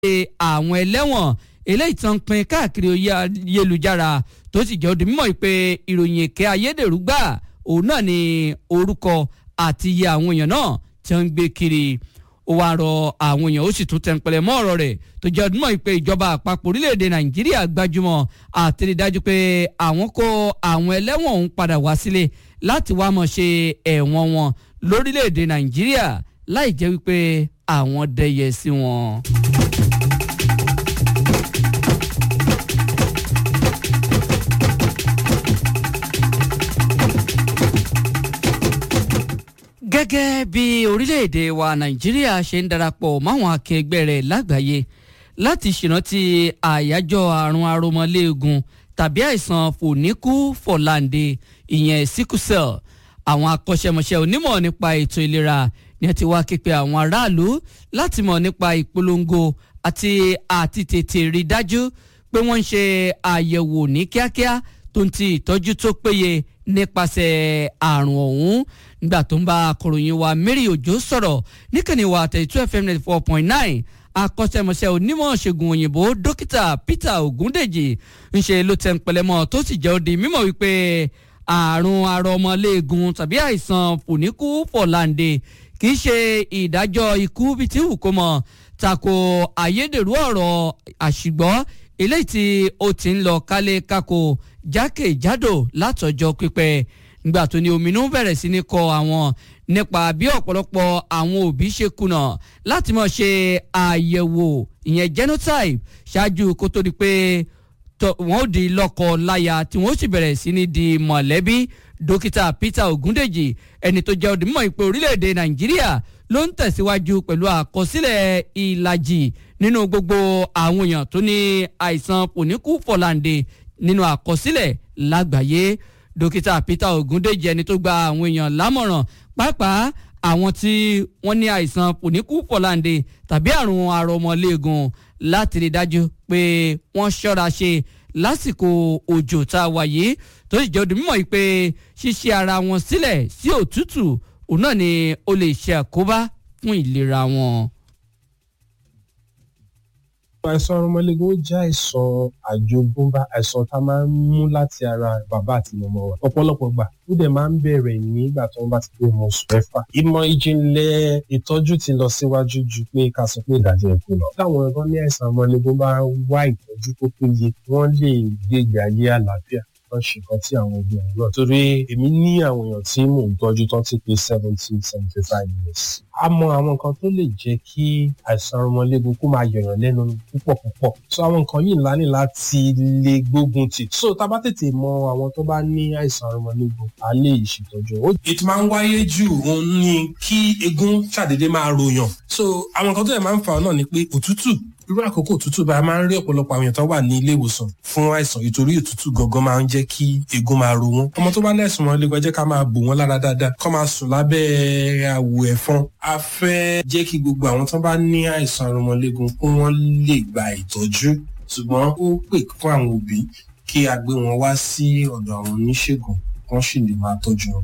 àwọn ẹlẹ́wọ̀n eléyìí tán pin káàkiri ayélujára tó sì jẹ́ odi mímọ́ pé ìròyìn èké ayédèrú gbà òun náà ni orúkọ àti iye àwọn èèyàn náà tí wọ́n ń gbé kiri ó wáá rọ àwọn èèyàn ó sì tún tẹnpẹlẹ mọ́ ọ̀rọ̀ rẹ̀ tó jẹ́ odi mímọ́ pé ìjọba àpapọ̀ orílẹ̀-èdè nàìjíríà gbajúmọ̀ àti rí dájú pé àwọn kó àwọn ẹlẹ́wọ̀n òun padà wá sílé láti wá mọ̀ ṣe ẹ̀wọ̀n wọn lórílẹ̀-èdè nàìjíríà láì jẹ́ wípé àwọn dẹyẹ sí wọn. gẹ́gẹ́ bí orílẹ̀-èdè wa nàìjíríà ṣe ń darapọ̀ máwọn akẹgbẹ́ rẹ̀ lágbàáyé láti ṣèrántí àyájọ́ àrùn aromọléegun tàbí àìsàn fòníkú fọ̀láǹde ìyẹn síkúsẹ̀l àwọn akọ́ṣẹ́mọṣẹ́ onímọ̀ nípa ètò ìlera ni ẹ ti wá képe àwọn aráàlú láti mọ̀ nípa ìpolongo àti àti tètè rí dájú pé wọ́n ń ṣe àyẹ̀wò ní kíákíá tó ń ti ìtọ́jú tó péye nípasẹ̀ àrùn ọ̀hún nígbà tó ń bá akọ̀ròyìn wa Mary Òjó sọ̀rọ̀ níkànnì wa thirty two FM ninety four point nine akọ́ṣẹ́mọṣẹ́ onímọ̀ ṣègùn òyìnbó dókítà Peter Ògúndèjì ńṣe ló tẹ̀ ń pẹlẹmọ́ tó sì jẹ́ òdi mímọ̀ wípé àrùn arọmọléegun tàbí àìsàn fòníkú fọ̀láǹde kì í ṣe ìdájọ́ ikú bíi tí wù kó mọ̀ tako ayédèrú ọ̀rọ̀ àṣìgbọ́ eléyìí tí ó ti ń lọ kálé kákó jákèjádò látọjọ́ pípẹ́ nígbà tó ní ominú bẹ̀rẹ̀ sí ní kọ àwọn nípa bí ọ̀pọ̀lọpọ̀ àwọn òbí ṣe kùnà láti máa ṣe àyẹ̀wò ìyẹn genotype ṣáájú kó tó di pé wọ́n ó di lọ́kọ láya tí wọ́n ó sì bẹ̀rẹ̀ sí ní di mọ̀lẹ́bí dókítà Peter Ogundeji ẹni tó jẹ́ òdìmọ̀ ìpè orílẹ̀-èdè Nàìjíríà ló ń tẹ̀síwájú pẹ̀lú àkọsílẹ̀ ìlàjì nínú gbogbo àwọn èèyàn tó ní àìsàn pòníkù fọ̀láǹde nínú àkọsílẹ̀ lágbàáyé dókítà Peter Ogundeji ẹni tó gba àwọn èèyàn lámọ̀ràn pàápàá àwọn tí wọ́n ní àìsàn pòníkù fọ̀láǹde tàbí àrùn arọmọléegun láti rí dájú pé wọ́n ṣọ́ra ṣe lásìkò òjò tá a wà yìí tó sì jẹ́ òdìmọ̀ yìí pé ṣíṣe ara wọn sílẹ̀ sí òtútù òun náà ni ó lè ṣe àkóbá fún ìlera wọn. àìsàn ọmọlẹ́gun ó jẹ́ àìsàn àjogúnbá àìsàn tá a máa ń mú láti ara bàbá àti màmá wa ọ̀pọ̀lọpọ̀ gbà ó dẹ̀ máa ń bẹ̀rẹ̀ nígbà tó ń bá ti pé ọmọ oṣù mẹ́fà ìmọ̀ ìjìnlẹ̀ ìtọ́jú ti lọ síwájú ju pé ká sọ pé ìdájọ́ ẹ̀kú lọ táwọn ẹ̀kọ́ ní àìsàn ọmọlẹ́gun bá wá ìtọ́jú tó péye wọ́n lè gbé ìgbé ayé àlàáfíà wọ́n ṣe nǹkan tí àwọn òbí ọ̀hún lọ. torí èmi ní àwọn èèyàn tí mò ń tọ́jú tán ti pé seventy seventy five years. a mọ àwọn nǹkan tó lè jẹ́ kí àìsàn ọmọléegun kó máa yọ̀yàn lẹ́nu púpọ̀ púpọ̀. so àwọn nǹkan yìí ńlá ní láti lè gbógun tì. so tá a bá tètè mọ àwọn tó bá ní àìsàn ọmọléegun a lè ṣètọ́jú. ètò máa ń wáyé jù òun ni kí eegun ṣàdédé máa ròyàn. so àwọn nǹkan tó yẹ máa ń fa náà ni pé òtútù irú àkókò òtútù bá a máa ń rí ọ̀pọ̀lọpọ̀ àwọn èèyàn tó wà ní ilé ìwòsàn fún àìsàn ìtorí òtútù gangan máa ń jẹ́ kí eegun máa ro wọn. ọmọ tó bá lẹ́sùn wọn lẹ́gbẹ̀ẹ́ jẹ́ ká máa bò wọ́n lára dáadáa kó máa sùn lábẹ́ àwò ẹ̀fọn. a fẹ́ jẹ́ kí gbogbo àwọn tó bá ní àìsàn arọmọléegun kó wọ́n lè gba ìtọ́jú ṣùgbọ́n ó pè fún àwọn òbí kí a gbé wọn wá sí ọ̀dọ̀ àwọn oníṣègùn wọ́n sì lè máa tọ́jú wọn.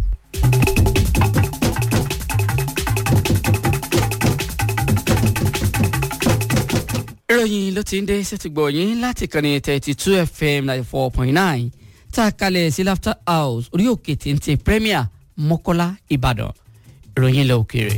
ìròyìn ló ti ń dé sétígbọ̀ yín láti kànnì thirty two fm ninety four point nine tá a kalẹ̀ sí laughter house orí òkè téńté premier mọ́kọ́lá ìbàdàn ìròyìn ilẹ̀ òkèèrè.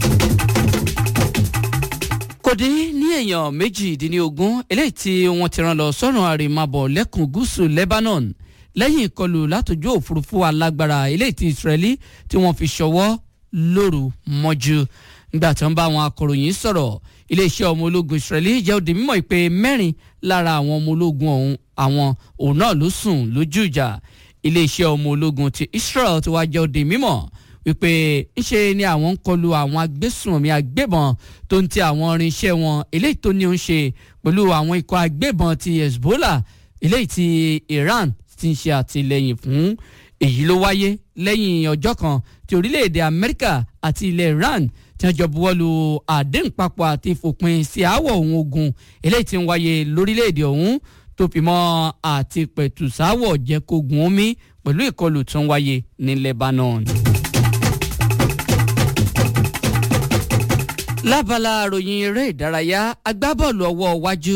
kò dín ní èèyàn méjìdínlógún eléyìí tí wọ́n ti rán lọ sọ́run àrèmábọ̀ lẹ́kùn gúúsù lebanon lẹ́yìn ìkọlù látòjú òfurufú alágbára eléyìí tí israeli tí wọ́n fi ṣọwọ́ lóru mọ́jú nígbà tí wọ́n bá àwọn akọ̀ròyìn sọ̀rọ̀ iléeṣẹ́ ọmọ ológun israeli jẹ́ òde mímọ́ ìpè mẹ́rin lára àwọn ọmọ ológun ọ̀hún àwọn òun náà ló sùn lójú ìjà iléeṣẹ́ ọmọ ológun ti israel ti wá jẹ́ òde mímọ́ wípé ńṣe ni àwọn ń kọlu àwọn agbésùnmí agbébọn tó ń ti àwọn irinṣẹ́ wọn eléyìí tó ní ó ń ṣe pẹ̀lú àwọn ikọ̀ agbébọn ti hezbollah eléyìí ti iran ti ń ṣe àtìlẹ́yìn fún èyí ló wáyé lẹ́yìn ọjọ́ kan tí orílẹ̀-èdè amẹ́ríkà àti ilẹ̀ iran tí wọ́n jọ buwọ́lu àdéhùn papọ̀ àti ìfòpin sí aáwọ̀ ohun ogun eléyìí tí ń wáyé lórílẹ̀‐èdè ọ̀hún tó fi mọ́ àti pẹ̀tùsáwọ̀ jẹ́kógun omi pẹ̀lú ìkọlù tó ń wáyé ní Lebanon. lábala ròyìn eré ìdárayá agbábọ́ọ̀lù ọwọ́ iwájú